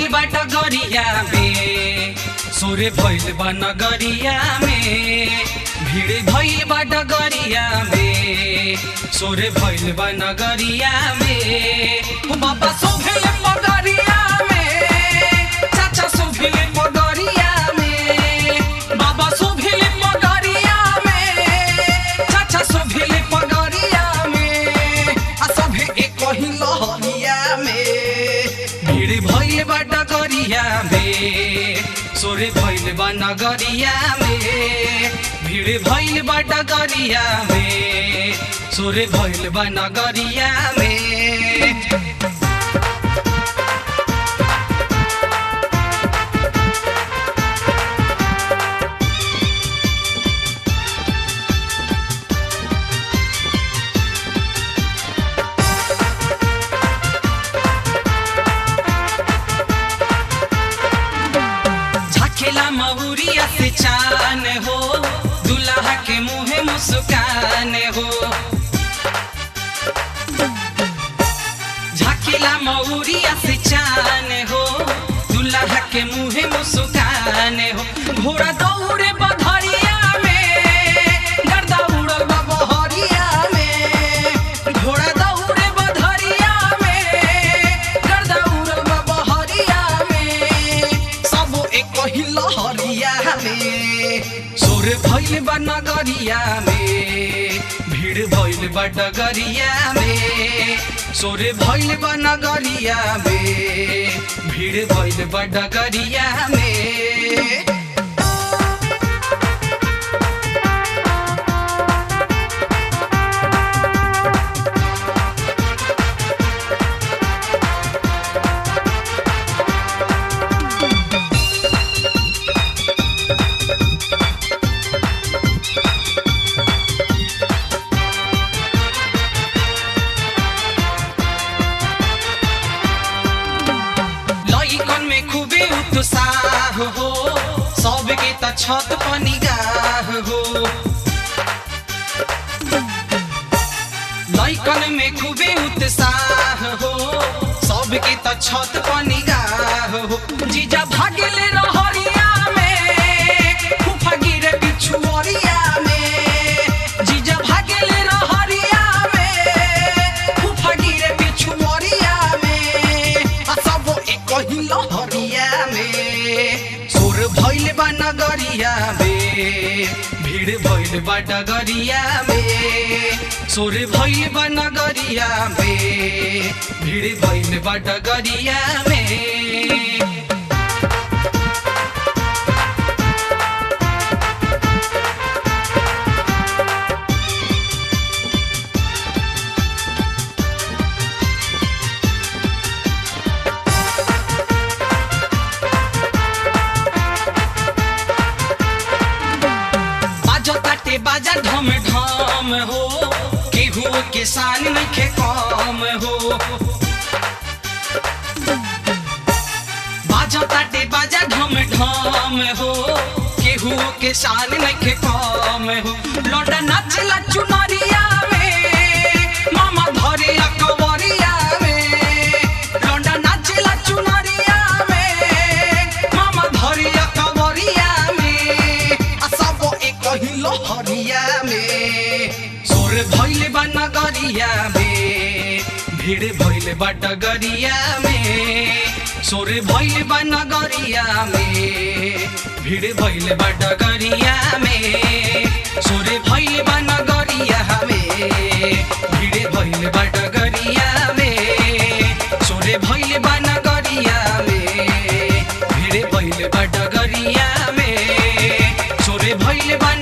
बा डगरिया में सोरे भइल बा नगरिया में भीड़ भइल बा डगरिया में सोरे भइल बा नगरिया में ओ बाबा सोभेल पगरिया में चाचा सोभेल पगरिया में बाबा सोभेल पगरिया में चाचा सोभेल पगरिया में आ सभे एक ही लहरिया में भीड़ भइल बा डगरिया में सोरे भइल बा नगरिया में भीड़ भइल बा डगरिया में सोरे भइल बा नगरिया में झखेला महुरिया से चान हो दुल्हा के मुँह मुस्कान हो झकेला महुरिया से चान हो दुल्हा के मुँह मुस्कान हो घोड़ा दौड़े बधरिया में गर्दा उड़ल बा बहरिया में घोड़ा दौड़े बधरिया में गर्दा उड़ल बा बहरिया में सब एक ही लहरिया में सोर भइल बा नगरिया में भीड़ भइल बा डगरिया में सोर भइल बा नगरिया में भीड़ भइल बा डगरिया में लइकन में खूबे उत्साह हो सबके त छत पर निगाह हो लइकन में खूबे उत्साह हो सबके त छत पर निगाह हो जीजा भागेले रहरिया में फूफा गिरे पिछुअरिया में जीजा भागेले रहरिया में फूफा गिरे पिछुअरिया में आ सब एक ही लहरिया में सोर भइल बा नगरिया में भीड़ भइल बा डगरिया में सोर भइल बा नगरिया में भीड़ भइल बा डगरिया में बाजो ताटे बाजा ढम ढम हो केहू के शान नइखे कम हो बाजो ताटे बाजा ढम ढम हो केहू के शान नइखे कम हो लौटा नाचला चुनरिया में मामा धरे अकबरिया में लौटा नाचला चुनरिया में मामा धरे अकबरिया में आ सब एक ही लहरिया में सोर भइल बा नगरिया में भीड़ भइल बा डगरिया में सोर भइल बा नगरिया में भीड़ भइल बा डगरिया में सोर भइल बा नगरिया में भीड़ भइल बा डगरिया में सोर भइल बा नगरिया में भीड़ भइल बा डगरिया में सोरे भइल बा